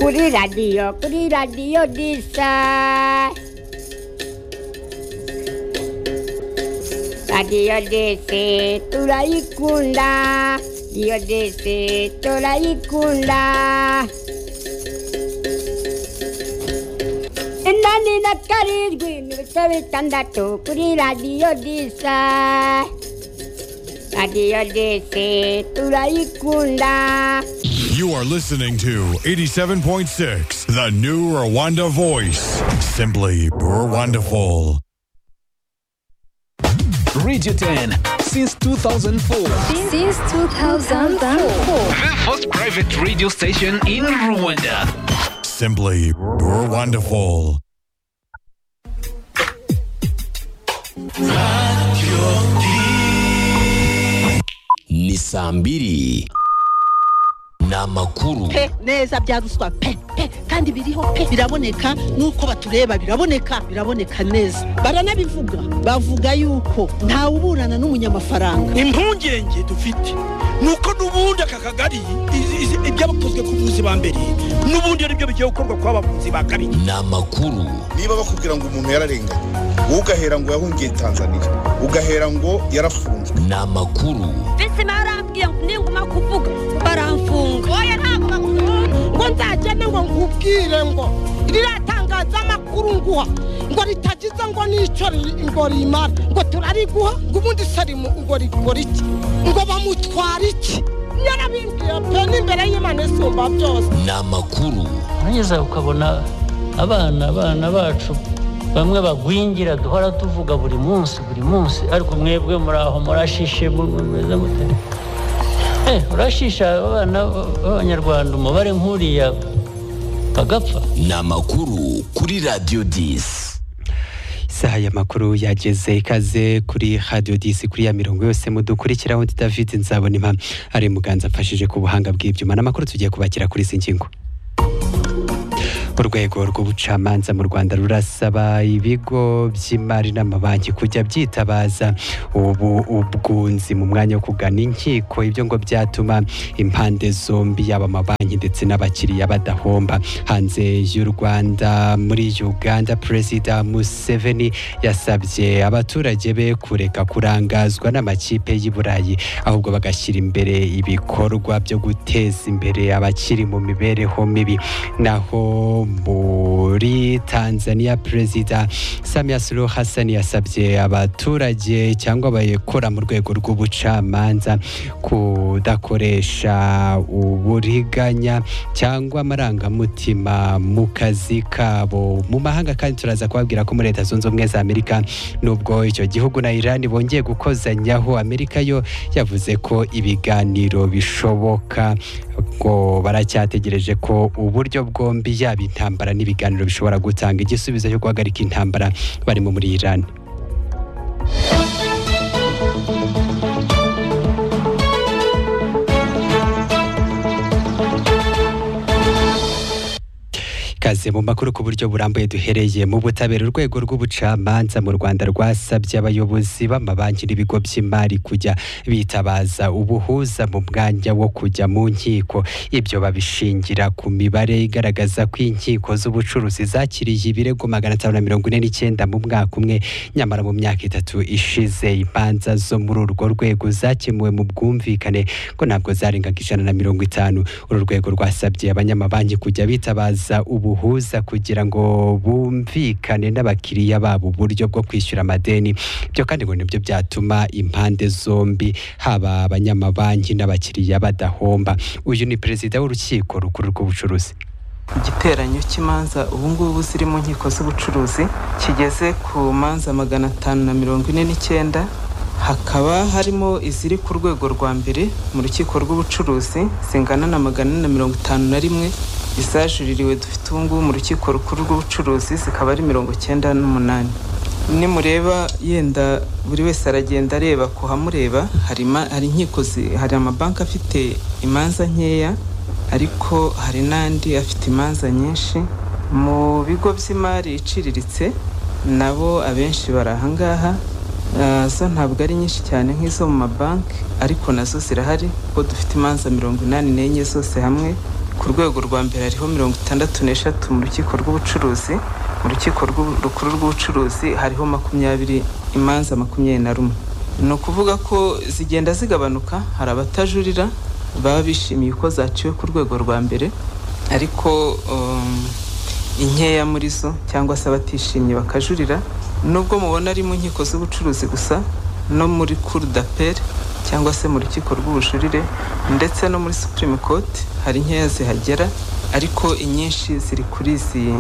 Kuri radio, kuri radio Disa. Radio DC turayikunda, Radio DC turayikunda. Inani na karindwi n'ibice bitandatu kuri radio Disa. Radio DC turayikunda. You are listening to 87.6, the new Rwanda voice. Simply Rwandaful. Radio 10 since 2004. Since 2004. The first private radio station in Rwanda. Simply Rwandaful. ni saa mbiri ni amakuru pe neza bya ruswa pe pe kandi biriho pe biraboneka nk'uko batureba biraboneka biraboneka neza baranabivuga bavuga yuko ntawe uburana n'umunyamafaranga impungenge dufite ni uko n'ubundi aka kagari izi- izi- ibyabakozwe ku buvuzi ba mbere n'ubundi ari byo bigiye gukorwa ku b'abavuzi ba kabiri ni amakuru niba bakubwira ngo umuntu yararenganye wowe ugahera ngo yahungiye tanzania ugahera ngo yarafunzwe ni amakuru visi barambwiye ngo ninguma kuvuga baramfunga oya ntabwo bakuvuga ngo nzagende ngo nkubwire ngo riratangaza amakuru nguha ngo ritagize ngo n'icyo riri- ngo rimara ngo turariguha ngo ubundi se rimu- ngo rikora iki ngo bamutwara iki yarabimbwiye pe n'imbere y'imana isumba byose ni amakuru urangeza ukabona abana abana bacu bamwe bagwingira duhora tuvuga buri munsi buri munsi ariko mwebwe muraho murashishe mu- mu- mumeze mute Eh, urashisha abana b- b'abanyarwanda umubare nk'uriya bagapfa ni amakuru kuri radiyo disi isaha y'amakuru yageze ikaze kuri radiyo disi kuri ya mirongo yose mudukurikiraho undi david nzabona impamvu ari muganza amfashije ku buhanga bw'ibyuma n'amakuru tugiye kubakira kuri izi ngingo urwego rw'ubucamanza mu rwanda rurasaba ibigo by'imari n'amabanki kujya byitabaza ubu ubwunzi mu mwanya wo kugana inkiko ibyo ngo byatuma impande zombi yaba amabanki ndetse n'abakiriya badahomba hanze y'u rwanda muri uganda perezida museveni yasabye abaturage be kureka kurangazwa n'amakipe y'i burayi ahubwo bagashyira imbere ibikorwa byo guteza imbere abakiri mu mibereho mibi naho muri tanzania perezida samia suluhu hassan yasabye abaturage cyangwa abayikora mu rwego rw'ubucamanza kudakoresha uburiganya cyangwa amarangamutima mu kazi kabo mu mahanga kandi turaza kubabwira ko muri leta zunze ubumwe za amerika nubwo icyo gihugu na iran bongeye gukozanyaho amerika yo yavuze ko ibiganiro bishoboka ngo baracyategereje ko uburyo bwombi yaba intambara n'ibiganiro bishobora gutanga igisubizo cyo guhagarika intambara barimo muri iran Kaze mu makuru ku buryo burambuye duhereye mu butabera urwego rw'ubucamanza mu Rwanda rwasabye abayobozi b'amabanki n'ibigo by'imari kujya bitabaza ubuhuza mu mwanya wo kujya mu nkiko ibyo babishingira ku mibare igaragaza ko inkiko z'ubucuruzi zakiriye ibirego magana atanu na mirongo ine n'icyenda mu mwaka umwe nyamara mu myaka itatu ishize imanza zo muri urwo rwego zakemuwe mu bwumvikane ko ntabwo zarengaga ijana na mirongo itanu uru rwego rwasabye abanyamabanki kujya bitabaza ubuhuza kugira ngo bumvikane n'abakiriya babo uburyo bwo kwishyura amadeni byo kandi ngo nibyo byatuma impande zombi haba abanyamabanki n'abakiriya badahomba uyu ni perezida w'urukiko rukuru rw'ubucuruzi igiteranyo cy'imanza ubungubu ziri mu nkiko z'ubucuruzi kigeze ku manza magana atanu na mirongo ine n'icyenda hakaba harimo iziri ku rwego rwa mbere mu rukiko rw'ubucuruzi zingana na magana ane na mirongo itanu na rimwe izajuririwe dufite ubungubu mu rukiko rukuru rw'ubucuruzi zikaba ari mirongo icyenda n'umunani nimureba yenda buri wese aragenda areba ku hamureba hari ima- hari inkiko zi- hari amabanki afite imanza nkeya ariko hari n'andi afite imanza nyinshi mu bigo by'imari iciriritse nabo abenshi bari ahangaha Ah, zo ntabwo ari nyinshi cyane nk'izo mu mabanki ariko nazo zirahari kuko dufite imanza mirongo inani n'enye zose hamwe ku rwego rwa mbere hariho mirongo itandatu n'eshatu mu rukiko rw'ubucuruzi mu rukiko rw'u- rukuru rw'ubucuruzi hariho makumyabiri imanza makumyabiri na rumwe ni ukuvuga ko zigenda zigabanuka hari abatajurira baba bishimiye uko zaciwe ku rwego rwa mbere ariko um, inkeya muri zo cyangwa se abatishimye bakajurira nubwo mubona ari mu nkiko z'ubucuruzi gusa no muri cour d'appel cyangwa se mu rukiko rw'ubujurire ndetse no muri supreme court hari inkeya zihagera ariko inyinshi ziri kuri izi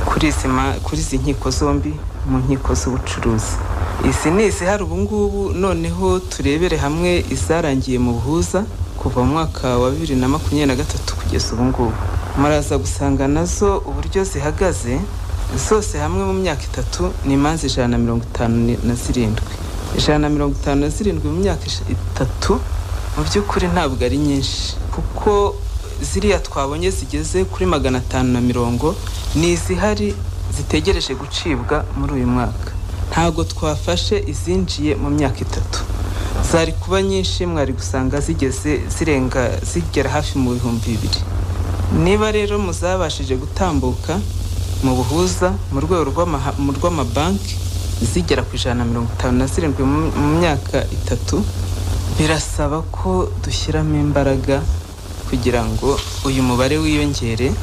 kuri izi ma- kuri izi nkiko zombi mu nkiko z'ubucuruzi izi ni izihari ubu ngubu noneho turebere hamwe izarangiye mu buhuza kuva mu mwaka wa bibiri na makumyabiri na gatatu kugeza ubu ngubu muraza gusanga nazo uburyo zihagaze zose hamwe mu myaka itatu ni imanza ijana na mirongo itanu ni- na zirindwi ijana na mirongo itanu na zirindwi mu myaka ij- itatu mu by'ukuri ntabwo ari nyinshi kuko ziriya twabonye zigeze kuri magana atanu na mirongo ni izihari zitegereje gucibwa muri uyu mwaka ntabwo twafashe izinjiye mu myaka itatu zari kuba nyinshi mwari gusanga zigeze zirenga zigera hafi mu bihumbi bibiri niba rero muzabashije gutambuka mu buhuza mu rwego rw'amaha- mu rw'amabanki zigera ku ijana na mirongo itanu na zirindwi mu mu myaka itatu birasaba ko dushyiramo imbaraga kugira ngo uyu mubare wiyongere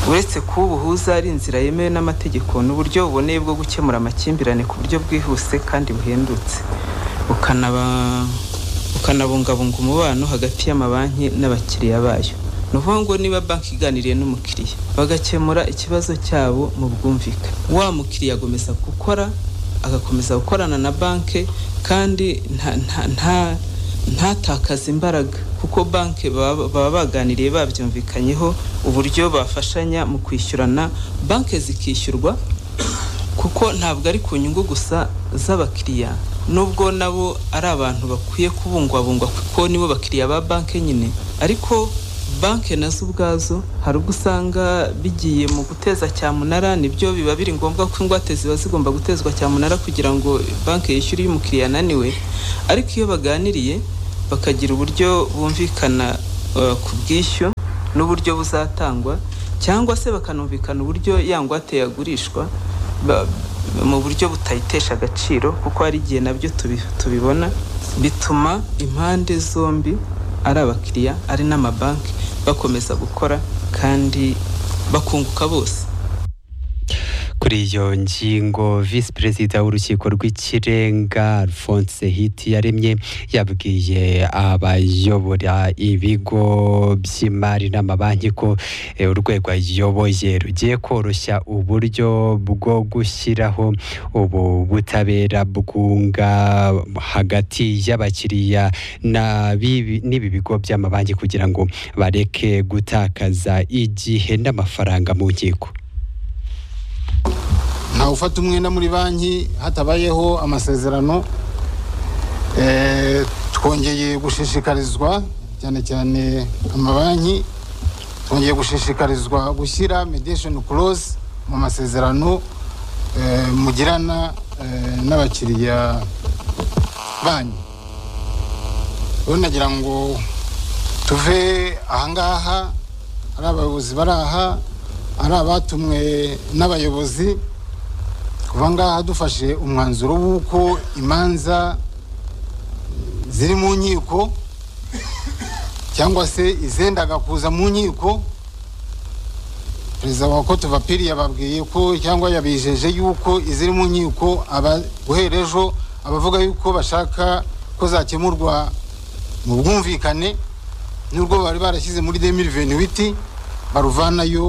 uretse kuba ubuhuza ari inzira yemewe n'amategeko n'uburyo buboneye bwo gukemura amakimbirane ku buryo bwihuse kandi buhendutse bukanaba bukanabungabunga umubano hagati y'amabanki n'abakiriya bayo ni ukuvuga ngo niba banki iganiriye n'umukiriya bagakemura ikibazo cyabo mu bwumvikane wa mukiriya agomeza gukora agakomeza gukorana na banki kandi nta- nta- nta- ntatakaze imbaraga kuko banki baba baba baganiriye babyumvikanyeho uburyo bafashanya mu kwishyurana banki zikishyurwa kuko ntabwo ari ku nyungu gusa z'abakiriya nubwo nabo ari abantu bakwiye kubungwabungwa kuko nibo bakiriya ba banki nyine ariko banki nazo ubwazo hari ubwo usanga bigiye mu guteza cyamunara nibyo biba biri ngombwa ko ingwate ziba zigomba gutezwa cyamunara kugira ngo banki yishyure iyo umukiriya ananiwe ariko iyo baganiriye bakagira uburyo bumvikana eh, ku bwishyu n'uburyo buzatangwa cyangwa se bakanumvikana uburyo ya ngwate yagurishwa ba- mu buryo butayitesha agaciro kuko hari igihe nabyo tubi- tubibona bituma impande zombi ari abakiriya ari n'amabanki bakomeza gukora kandi bakunguka bose kuri iyo ngingo visi perezida w'urukiko rw'ikirenga alphonse hiti yaremye yabwiye abayobora ibigo by'imari n'amabanki ko eh, urwego ayoboye rugiye koroshya uburyo bwo gushyiraho ubu butabera bwunga hagati y'abakiriya na bibi- n'ibi bigo by'amabanki kugira ngo bareke gutakaza igihe n'amafaranga mu nkiko ntawe ufata umwenda muri banki hatabayeho amasezerano Eh, twongeye gushishikarizwa cyane cyane amabanki twongeye gushishikarizwa gushyira mediation clause mu masezerano eh, mugirana eh, n'abakiriya banyu rero nagira ngo tuve ahangaha ari abayobozi bari aha ari abatumwe n'abayobozi kuva ngaha dufashe umwanzuro w'uko imanza ziri mu nkiko cyangwa se izendaga kuza mu nkiko perezida wa kote vapiri yababwiye ko cyangwa yabijeje yuko iziri mu nkiko aba- guhera ejo abavuga yuko bashaka ko zakemurwa mu bwumvikane n'urwo bari barashyize muri 2028 baruvanayo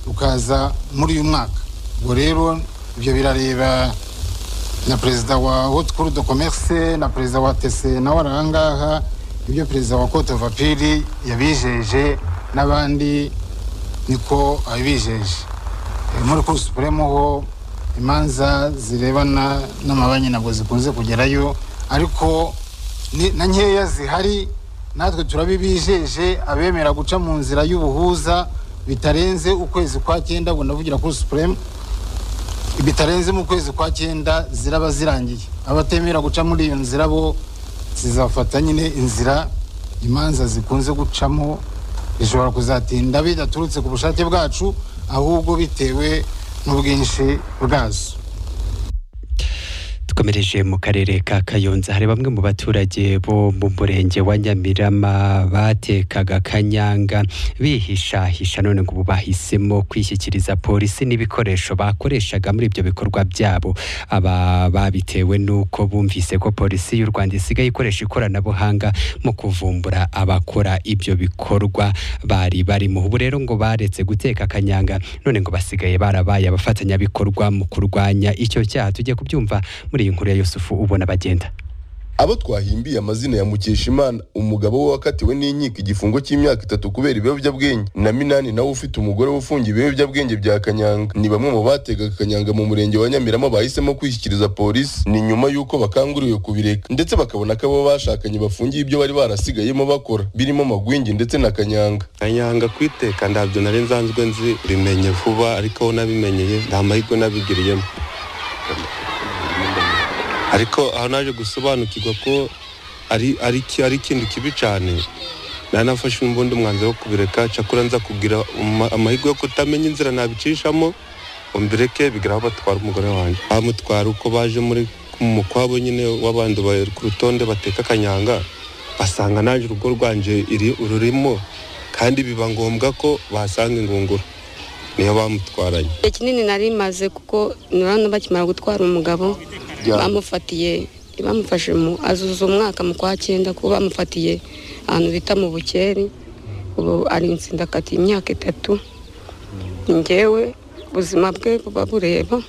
rukaza muri uyu mwaka ubwo rero ibyo birareba na perezida wa haute cour de commerce na perezida wa tc nawe ari ahangaha ibyo perezida wa cote vapiri yabijeje n'abandi niko abijeje Eh, muri cour supreme ho imanza zirebana n'amabanki ntabwo zikunze kugerayo ariko ni- na nkeya zihari natwe turabibijeje abemera guca mu nzira y'ubuhuza bitarenze ukwezi kwa cyenda ubwo ndavugira kuri supreme bitarenze mu kwezi kwa cyenda ziraba zirangiye abatemera guca muri iyo nzira bo zizafata nyine inzira imanza zikunze gucamo bishobora kuzatinda bidaturutse ku bushake bwacu ahubwo bitewe n'ubwinshi bwazo dukomereje mu karere ka kayonza hari bamwe mu baturage bo mu murenge wa nyamirama batekaga kanyanga bihishahisha none ngo ubu bahisemo kwishyikiriza polisi n'ibikoresho bakoreshaga muri ibyo bikorwa byabo aba babitewe n'uko bumvise ko polisi y'u rwanda isigaye ikoresha ikoranabuhanga mu kuvumbura abakora ibyo bikorwa bari barimo ubu rero ngo baretse guteka kanyanga none ngo basigaye barabaye abafatanyabikorwa mu kurwanya icyo cyaha tujye kubyumva muri iyi nkuru ya yusufu ubona bagenda abo twahimbiye amazina ya mukeshimana umugabo we wakatiwe n'inkiko igifungo cy'imyaka itatu kubera ibiyobyabwenge na minani nawe ufite umugore we ufungiye ibiyobyabwenge bya kanyanga ni bamwe mu bategaga kanyanga mu murenge wa nyamirama bahisemo kwishyikiriza polisi ni nyuma y'uko bakanguriwe kubireka ndetse bakabona ko abo bashakanye bafungiye ibyo bari barasigayemo bakora birimo amagwingi ndetse na kanyanga kanyanga kwiteka ntabyo nari nsanzwe nzi bimenye vuba ariko aho nabimenyeye nta mahirwe nabigiriyemo ariko aho naje gusobanukirwa ko ari ari ki- ari ikintu kibi cyane nafashe n'ubundi umwanzuro wo kubireka cyakora nza kugira uma- amahirwe yo kutamenya inzira nabicishamo ngo mbireke bigera aho batwara umugore wanjye bamutwara uko baje muri mu kwabo nyine w'abandi bari ku rutonde bateka akanyanga basanga nanjye urugo rwanjye iri- rurimo kandi biba ngombwa ko basanga ingunguru niyo bamutwaranye igihe kinini nari maze kuko nurabona bakimara gutwara umugabo Ya. bamufatiye bamufashe mu azuza umwaka mu kwa cyenda kuko bamufatiye ahantu bita mu bukeri ubu ari insindakati imyaka itatu njyewe ubuzima bwe buba bureba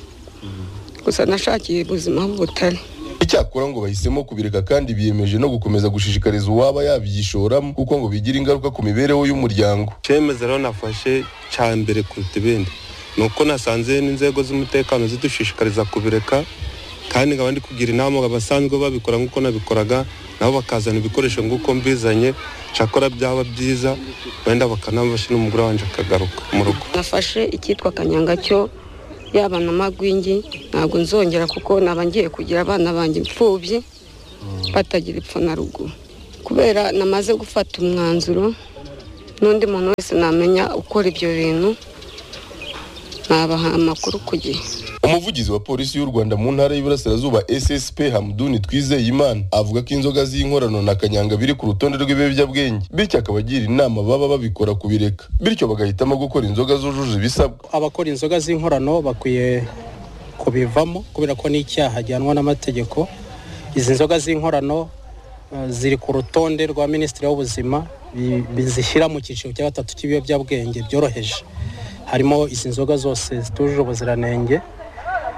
gusa nashakiye ubuzima butari icyakora ngo bahisemo kubireka kandi biyemeje no gukomeza gushishikariza uwaba yabyishoramo kuko ngo bigira ingaruka ku mibereho y'umuryango icyemezo rero nafashe cya mbere kuruta ibindi ni uko nasanze n'inzego z'umutekano zidushishikariza kubireka kandi nkaba ndi kugira inama abasanzwe babikora nk'uko nabikoraga nabo bakazana ibikoresho nk'uko mbizanye cyakora byaba byiza wenda bakanabasha n'umugore wanjye akagaruka mu rugo nafashe icyitwa kanyanga cyo yaba na magwingi ntabwo nzongera kuko naba ngiye kugira abana banjye imfubyi batagira ipfa na ruguru kubera namaze gufata umwanzuro n'undi muntu wese namenya ukora ibyo bintu nabaha amakuru ku gihe umuvugizi wa polisi y'u rwanda mu ntara y'iburasirazuba ssp hamduni twizeyimana avuga ko inzoga z'inkorano na kanyanga biri ku rutonde rw'ibiyobyabwenge bityo akaba agira inama baba babikora kubireka bityo bagahitamo gukora inzoga zujuje ibisabwa abakora inzoga z'inkorano bakwiye kubivamo kubera ko n'icyaha gihanwa n'amategeko izi nzoga z'inkorano eh, ziri ku rutonde rwa minisitiri w'ubuzima bi- bizishyira mu cyiciro cya gatatu cy'ibiyobyabwenge byoroheje harimo izi nzoga zose zitujuje ubuziranenge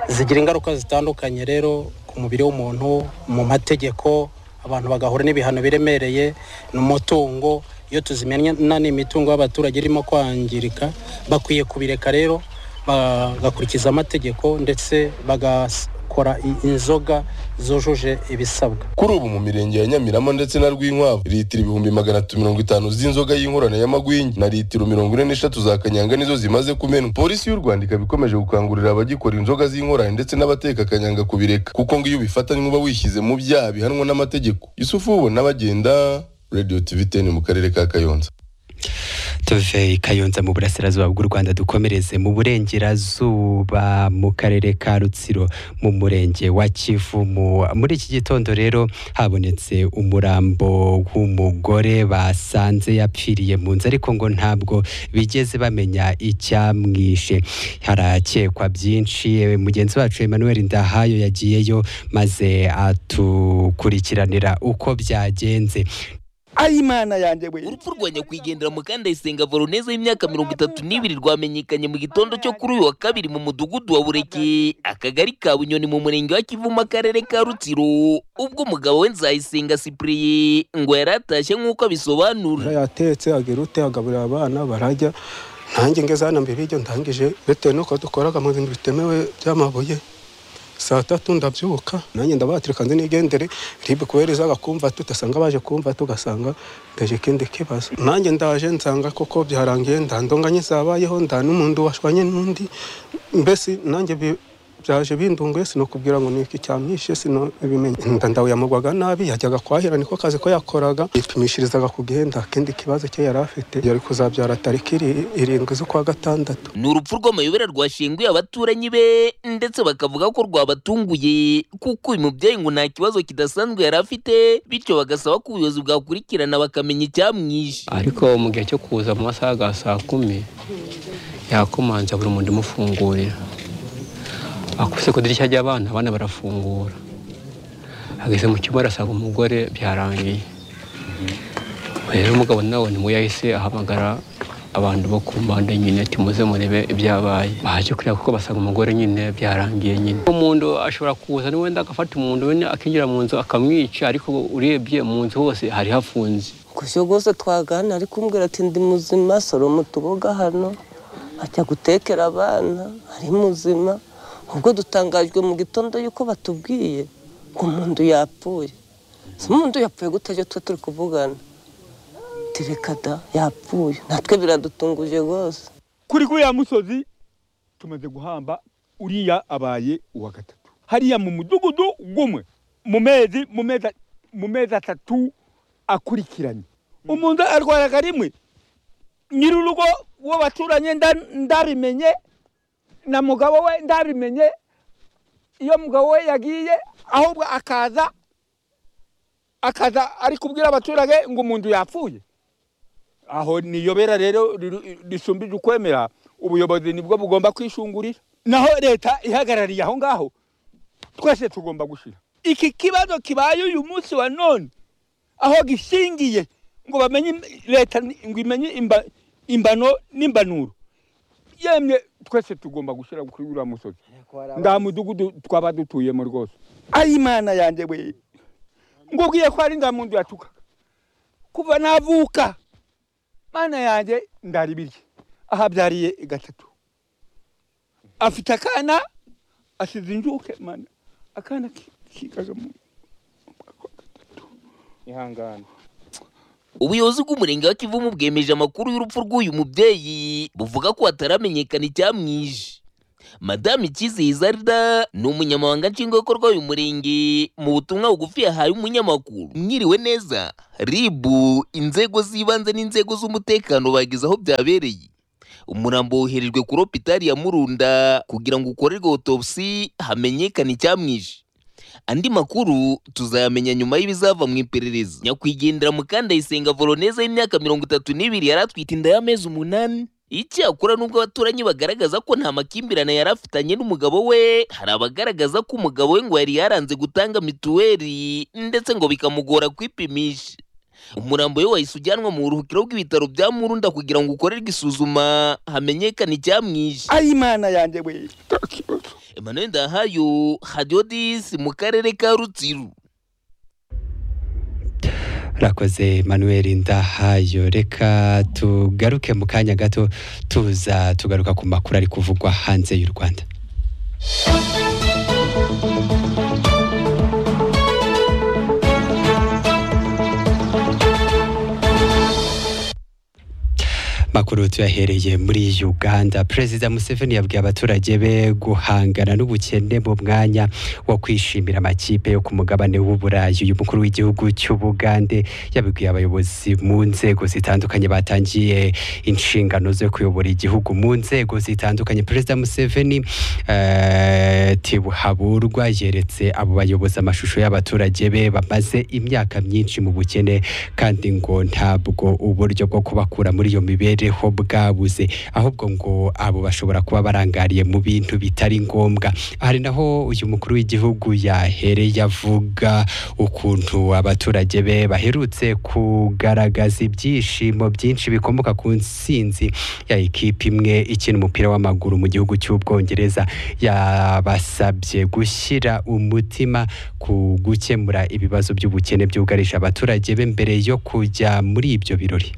zigira ingaruka zitandukanye rero ku mubiri w'umuntu mu mategeko abantu bagahura n'ibihano biremereye n'umutungo iyo tuzimenya ni imitungo y'abaturage irimo kwangirika bakwiye kubireka rero bagakurikiza amategeko ndetse bagakora i- inzoga zujuje ibisabwa kuri ubu mu mirenge ya nyamirama ndetse na rwinkwavu litiro ibihumbi magana atatu mirongo itanu z'inzoga y'inkorano y'amagwingi na litiro mirongo ine n'eshatu za kanyanga nizo zimaze kumenwa polisi y'u rwanda ikaba ikomeje gukangurira abagikora inzoga z'inkorano ndetse n'abateka kanyanga kubireka kuko ngo iyo ubifatanywe uba wishyize mu byaha bihanwa n'amategeko yusufu ubona bagenda radio tv 10 mu karere ka kayonza tuve i kayonza mu burasirazuba bw'u rwanda dukomereze mu burengerazuba mu karere ka rutsiro mu murenge wa kivu Mu- muri iki gitondo rero habonetse umurambo w'umugore basanze yapfiriye mu nzu ariko ngo ntabwo bigeze bamenya icyamwishe harakekwa byinshi Eh, mugenzi wacu emmanuel ndahayo yagiyeyo maze atukurikiranira uko byagenze ayi mana yanjye we urupfu rwa nyakwigendera mukandayisenga voroneze w'imyaka mirongo itatu n'ibiri rwamenyekanye mu gitondo cyo kuri uyu wa kabiri mu mudugudu wa bureke akagari ka bunyoni mu murenge wa kivu mu karere ka rutsiro ubwo umugabo we nzayisenga sipuriye ngo yari atashye nk'uko abisobanura yatetse agira ute agaburira abana barajya nanjye ngeze hano mbere y'ibyo ndangije bitewe n'uko dukoraga mu bintu bitemewe by'amabuye saa tatu ndabyuka nanjye ndabatirika nzi n'igendere ribe kubereza bakumva tugasanga baje kumva tugasanga ndaje ikindi kibazo nanjye ndaje nsanga koko byarangiye ndandonganye zabayeho nda n'umuntu washwanye n'undi mbese nanjye bi- byaje bindunguye sinakubwira ngo ni iki cyamwishe sinabimenya inda ndawuyamugwaga nabi yajyaga kwahira niko kazi ko yakoraga yipimishirizaga ku gihe nta kindi kibazo cye yari afite yari kuzabyara tariki iri- irindwi z'ukwa gatandatu ni urupfu rw'amayobera rwashenguye abaturanyi be ndetse bakavuga ko rwabatunguye kuko uyu mubyeyi ngo nta kibazo kidasanzwe yari afite bityo bagasaba ko ubuyobozi bwakurikirana bakamenya icyamwishe ariko mu gihe cyo kuza mu masaha ya saa kumi yakomanze buri muntu imufungurira akubise ku idirishya ry'abana abana barafungura ageze mu cyumba arasanga umugore byarangiye rero umugabo nawe ni we yahise ahamagara abantu bo ku mpande nyine ati muze murebe ibyabaye baje kureba kuko basanga umugore nyine byarangiye nyine umuntu ashobora kuza wenda agafata umuntu wenda akinjira mu nzu akamwica ariko urebye mu nzu hose hari hafunze gushya rwose twagana ari kumbwira ati ndi muzima soroma utuboga hano ajya gutekera abana ari muzima ubwo dutangajwe mu gitondo yuko batubwiye ngo umuntu yapfuye si umuntu yapfuye gute ibyo tuba turi kuvugana tireka da yapfuye natwe biradutunguje rwose kuri kuriya musozi tumaze guhamba uriya abaye uwa gatatu hariya mu mudugudu gumwe mu mezi mu mezi mu mezi atatu akurikiranye umuntu arwaraga rimwe nyir'urugo uwo baturanye nda- ndabimenye na mugabo we ndabimenye iyo mugabo we yagiye ahubwo akaza akaza ari kubwira abaturage ngo umuntu yapfuye aho niyobera rero riru- risumbije ukwemera ubuyobozi nibwo bugomba kwishungurira naho leta ihagarariye aho ngaho twese tugomba gushira iki kibazo kibaye uyu munsi wa none aho gishingiye ngo bamenye im- leta ni- ngo imenye imba- imbano n'imbanuro yemwe twese tugomba gushira kuri uriya musozi nda mudugudu twaba dutuyemo rwose ayi imana yanjye we ngubwiye ko ari ndamundu yatuka kuva navuka mana yanjye ndari birye ahabyariye gatatu afite akana asize injuke mana akana ki- kigaga mu ihangane ubuyobozi bw'umurenge wa kivumu bwemeje amakuru y'urupfu rw'uyu mubyeyi buvuga ko hataramenyekana icyamwishe madamu icyizeye izarida ni umunyamabanga nshingwabikorwa w'uyu murenge mu butumwa bugufi yahaye umunyamakuru mwiriwe neza ribu inzego z'ibanze n'inzego z'umutekano bageze aho byabereye umurambo woherejwe kuri hopitari ya murunda kugira ngo ukorerwe autopsy hamenyekane icyamwishe andi makuru tuzayamenya nyuma y'ibizava mu iperereza nyakwigendera mukandayisenga voroneze y'imyaka mirongo itatu n'ibiri yari atwite inda y'amezi umunani icyakora nubwo abaturanyi bagaragaza ko nta makimbirane yari afitanye n'umugabo we hari abagaragaza ko umugabo we ngo yari yaranze gutanga mituweli ndetse ngo bikamugora kwipimisha umurambo we wahise ujyanwa mu buruhukiro bw'ibitaro bya murunda kugira ngo ukorerwe isuzuma hamenyekane icyamwishe ayi imana yanjye we emmanuel ndahayo hadiyodisi mu karere ka rutsiru rakoze manuel ndahayo reka tugaruke mu kanya gato tuza tugaruka ku makuru ari kuvugwa hanze y'u rwanda makuru tuyahereye muri uganda perezida museveni yabwiye abaturage be guhangana n'ubukene mu mwanya wo kwishimira amakipe yo ku mugabane w'uburayi uyu mukuru w'igihugu cy'ubugande yabibwiye abayobozi mu nzego zitandukanye batangiye inshingano zo kuyobora igihugu mu nzego zitandukanye perezida museveni eh, tibuhaburwa yeretse abo bayobozi amashusho y'abaturage be bamaze imyaka myinshi mu bukene kandi ngo ntabwo uburyo bwo kubakura muri iyo mibereho bwabuze ahubwo ngo abo bashobora kuba barangariye mu bintu bitari ngombwa hari naho uyu mukuru w'igihugu yahereye avuga ukuntu abaturage be baherutse kugaragaza ibyishimo byinshi bikomoka ku nsinzi ya ikipe imwe ikina umupira w'amaguru mu gihugu cy'ubwongereza yabasabye gushyira umutima ku gukemura ibibazo by'ubukene byugarije abaturage be mbere yo kujya muri ibyo birori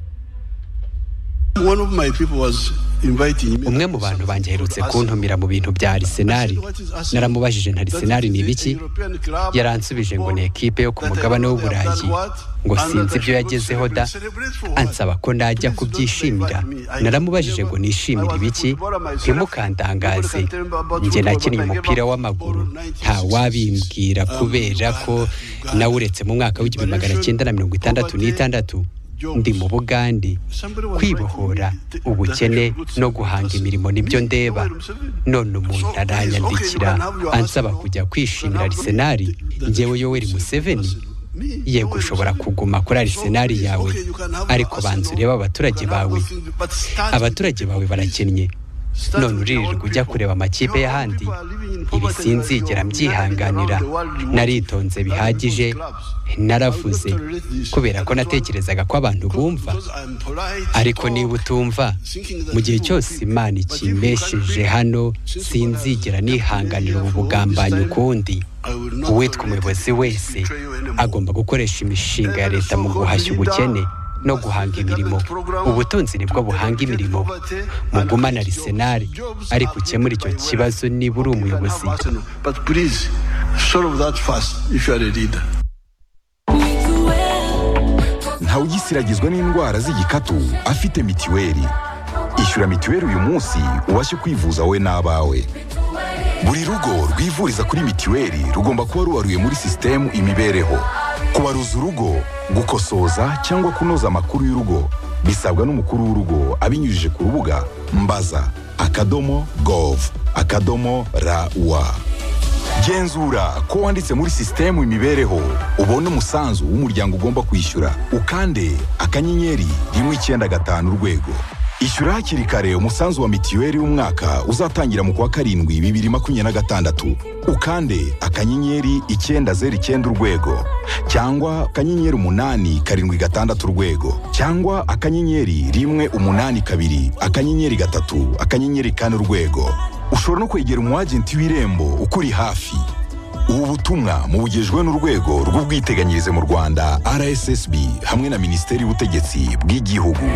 One of my people was umwe mu bantu banjye aherutse kuntumira mu bintu bya arisenali naramubajije nta arisenali ni ibiki yaransubije ngo ni ekipe yo ku mugabane w'uburayi ngo sinzi ibyo yagezeho da ansaba ko najya kubyishimira naramubajije ngo nishimire ibiki ntimukantangaze njye nakinnye umupira w'amaguru nta wabimbwira kubera ko nawe uretse mu mwaka w'igihumbi magana cyenda na mirongo itandatu n'itandatu ndi mu bugande kwibohora ubukene no guhanga imirimo nibyo ndeba none umuntu aranyandikira ansaba kujya kwishimira arisenali ngewe yoweri museveni yego ushobora kuguma kuri arisenali yawe ariko banza urebe abaturage bawe abaturage bawe barakennye none uririrwa ujya kureba amakipe y'ahandi ibi sinzigera mbyihanganira naritonze bihagije naravuze kubera ko natekerezaga ko abantu bumva ariko niba utumva mu gihe cyose imana ikimbesheje hano sinzigera nihanganira ubu bugambanyi ukundi uwitwa umuyobozi wese agomba gukoresha imishinga ya leta mu guhashya ubukene no guhanga imirimo ubutunzi nibwo buhanga imirimo mugumana arisenali ariko ukemura icyo kibazo niba uri umuyobozi ntawugisiragizwa n'indwara z'igikatu afite mitiweli ishyura mitiweli uyu munsi ubashe kwivuza wowe n'abawe buri rugo rwivuriza kuri mitiweli rugomba kuba ruwaruye muri sisitemu imibereho kubaruza urugo gukosoza cyangwa kunoza amakuru y'urugo bisabwa n'umukuru w'urugo abinyujije ku rubuga mbaza akadomo gov akadomo rawa genzura ko wanditse muri sisitemu imibereho ubone umusanzu w'umuryango ugomba kwishyura ukande akanyenyeri rimwe icyenda gatanu urwego ishyura hakiri kare umusanzu wa mitiweli w'umwaka uzatangira mu kwa karindwi bibiri makumyabiri na gatandatu ukande akanyenyeri icyenda zeru icyenda urwego cyangwa akanyenyeri umunani karindwi gatandatu urwego cyangwa akanyenyeri rimwe umunani kabiri akanyenyeri gatatu akanyenyeri kane urwego ushobora no kwegera umwagenti w'irembo ukuri hafi ubu butumwa mubugejwe n'urwego rw'ubwiteganyirize mu rwanda rssb hamwe na minisiteri y'ubutegetsi bw'igihugu